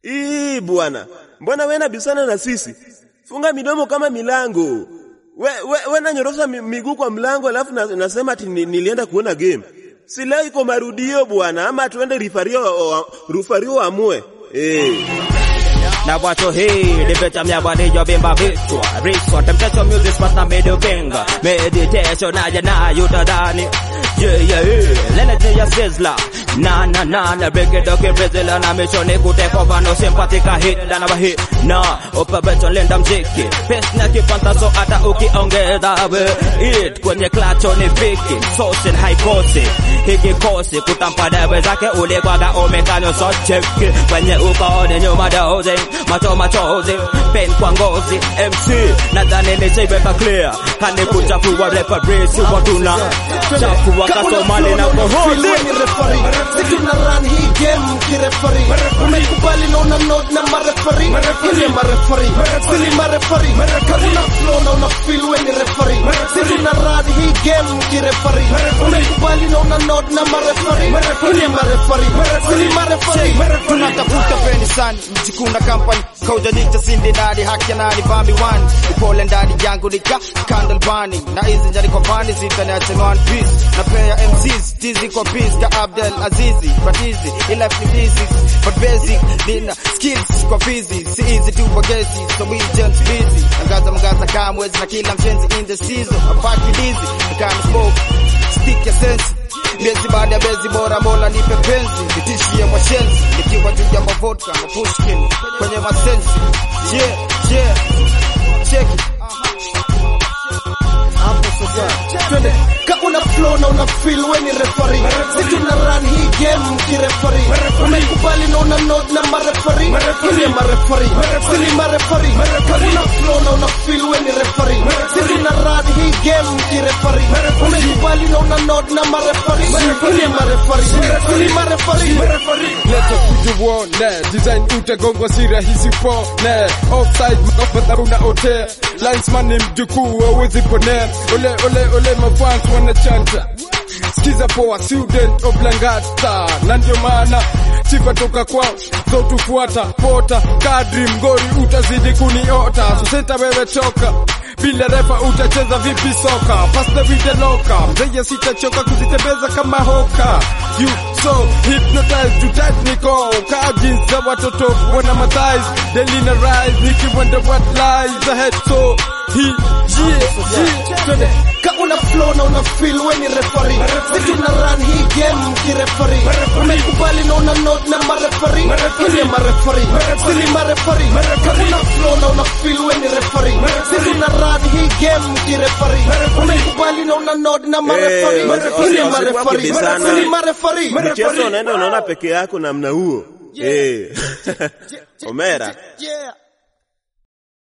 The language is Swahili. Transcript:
Ii bwana, mbona wewe nabisana na sisi? Funga midomo kama milango. We, we, we nanyorosha mi- miguu kwa mlango alafu na, nasema ati ni, nilienda kuona game. Si leo iko marudio bwana, ama tuende rifario rifario amue. Eh. na watu hii nimetamia bwanijo bimba vichwa riswa temptation music pasta medio benga meditation aja nayo utadhani yeah yeah yeah lene ya sizzla na na na na break it okay brazil na mishoni kutepo vano simpatika hit na na hit na upa beto lenda mziki pes na kipanta so hata ukiongeza we it kwenye klacho ni viki sosin haikosi hiki kosi kutampa dewe zake ulikwaga umekanyo so cheki kwenye ukooni nyuma dozi macho machozi pen kwa ngozi MC nadhani nishaibeka clear kani kuchafua referee si watuna chafua kasomali na kohozi Ni referee. Sisi tuna run hii game kirefari. Umekubali na una nod na marefari. Ile marefari. Sili marefari. Hakuna flow na una feel we ni referee. Sisi tuna run hii game kirefari. Umekubali na una nod na marefari. Ile marefari. Sili marefari. tunatafuta peni sana mjikuna company kaujanita sindi ndani haki ya nani bambi one upole ndani yangu nika candle burning na hizi njani kwa pani zitaniacha one piece na pea MCs tizi kwa peace ka Abdel Azizi but easy in life ni physics but basic nina skills kwa fizi si easy tu bagezi so we just busy angaza mgaza kamwezi na kila mshenzi in the season apaki dizi kama smoke stick ya sense miezi baada ya miezi bora mola nipe penzi nitishie mwashenzi nikiwa juu ya mavodka na pushkin kwenye masensi yeah, yeah. cheki hapo sasa twende ka una flow na una feel we ni referee si tuna run hii game kirefari umekubali na una nod na marefari ile marefari sili marefari ka una flow na una feel we ni referee si tuna run hii game kirefari umekubali na una nod na marefari ile marefari sili marefari leta kujuone design utagongwa si rahisi upone offside mafadharuna ote linesman ni mjukuu awezi ponea ole ole ole mafans wanachanta skiza poa student of langata na ndio maana sifa toka kwao zotufuata pota kadri mgori utazidi kuniota so senta wewe toka bila refa utacheza vipi soka pasta vide loka mzee sitachoka kuzitembeza kama hoka you so hypnotized to technical ka jeans za watoto wana mathighs daily na rise nikiwonder what lies ahead so he yeah yeah twende ka una flow na una feel we ni referee si tuna run hii game kirefari umekubali na una nod na marefari ile marefari sili marefari ka una flow na una feel we ni referee si tuna run hii game kirefari umekubali na una nod na marefari Eh, wasi- wasi- ile wasikuwa marefari kibisana. sili marefari Mchezo unaenda unaona peke yako namna huo. Eh. Omera. yeah